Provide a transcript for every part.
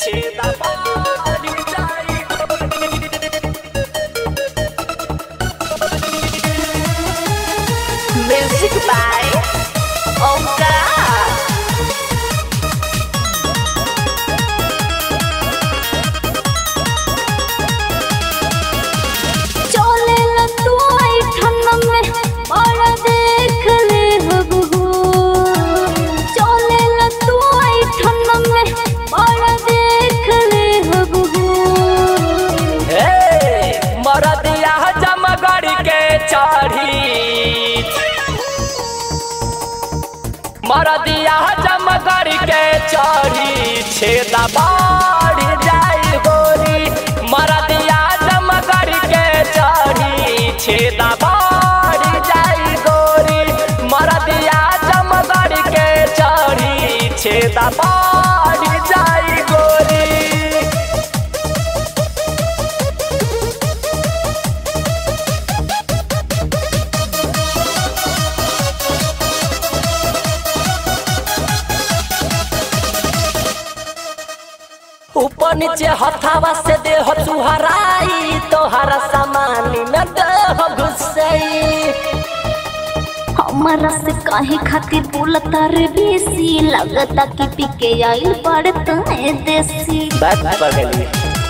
छेदा पारी जाई Music by Omkar. चले ला तू आई ठन्ना में बड़ा देख ले हब हो चले ला तू आई ठन्ना में बड़ा देख ले हब हो हे मरदिया जमगढ़ के चढ़ी मरदिया जमगढ़ के चढ़ी छेदा बाढ़ जाई गोरी मरदिया जमगढ़ के चढ़ी छेदा बाढ़ जाई गोरी मरदिया जमगढ़ के चढ़ी छेदा बाढ़ जाई गोरी ऊपर नीचे हथावा से देह तुहराई तोहरा सामानी में देह घुसई हमारा से काहे खातिर बोलता रे बेसी लगता कि पिके आइल पड़ता है देसी बात पड़ गई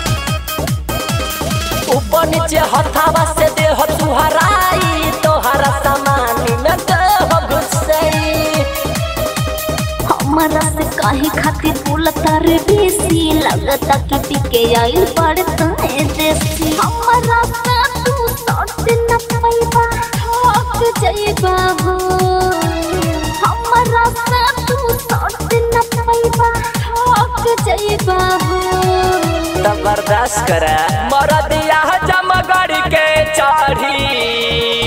ऊपर नीचे हथावा से देह तुहराई तोहरा सामानी में देह घुसई हमारा से काहे खातिर बोलता रे बेसी लगता कि पिके आइल पड़ता है देसी हमारा से तू सट न पैबा थक जाइबा हो हमारा से तू सट न पैबा थक जाइबा हो जबरदस्त करे मरदिया जमगढ़ के चढ़ी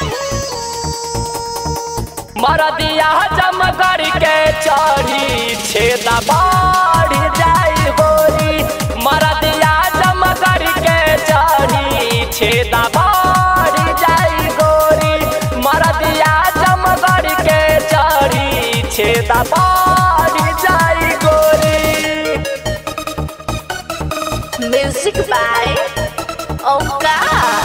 मरदिया जमगढ़ के चढ़ी छेदा बाढ़ जाई गोरी मरदिया जमगढ़ के चढ़ी छेदा बाढ़ जाई गोरी मरदिया जमगढ़ के चढ़ी छेदा बाढ़ जाई गोरी Music by Omkar.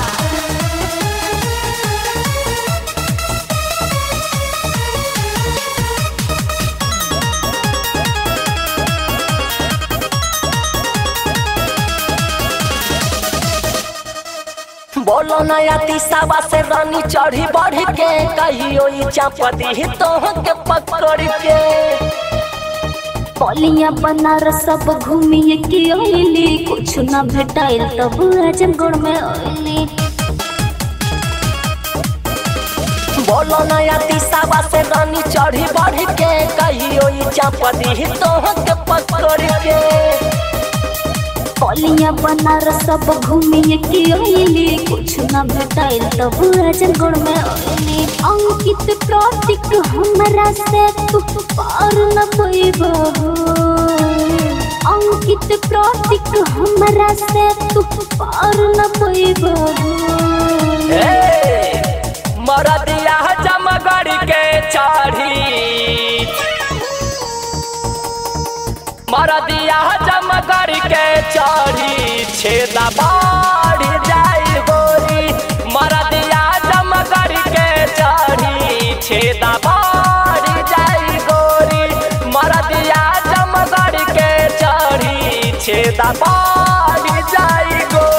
बोलो नया तीसावा से रानी चढ़ी बढ़ के कहियो ई चापती तो के पकड़ के पलिया बनारस सब घूमिए के अइली कुछ ना भेटाइल तब आजमगढ़ में अइली बोलो नया तीसावा से रानी चढ़ी बढ़ के कहियो ई चापती तो के पकड़ के पलिया बनारस सब घूमिए के अइली कुछ ना भेटाइल तब आजमगढ़ में अइली अंकित प्रतीक हमरा से तू पार न पैबा अंकित प्रतीक हमरा से तू पार न पैबा ए, मरदिया जमगढ़ के चढ़ी मरदिया जमगढ़ के चढ़ी छेदा बाढ़ जाई गोरी मरदिया जमगढ़ के चढ़ी छेदा बाढ़ जाई गोरी मरदिया जमगढ़ के चढ़ी छेदा बाढ़ जाई गोरी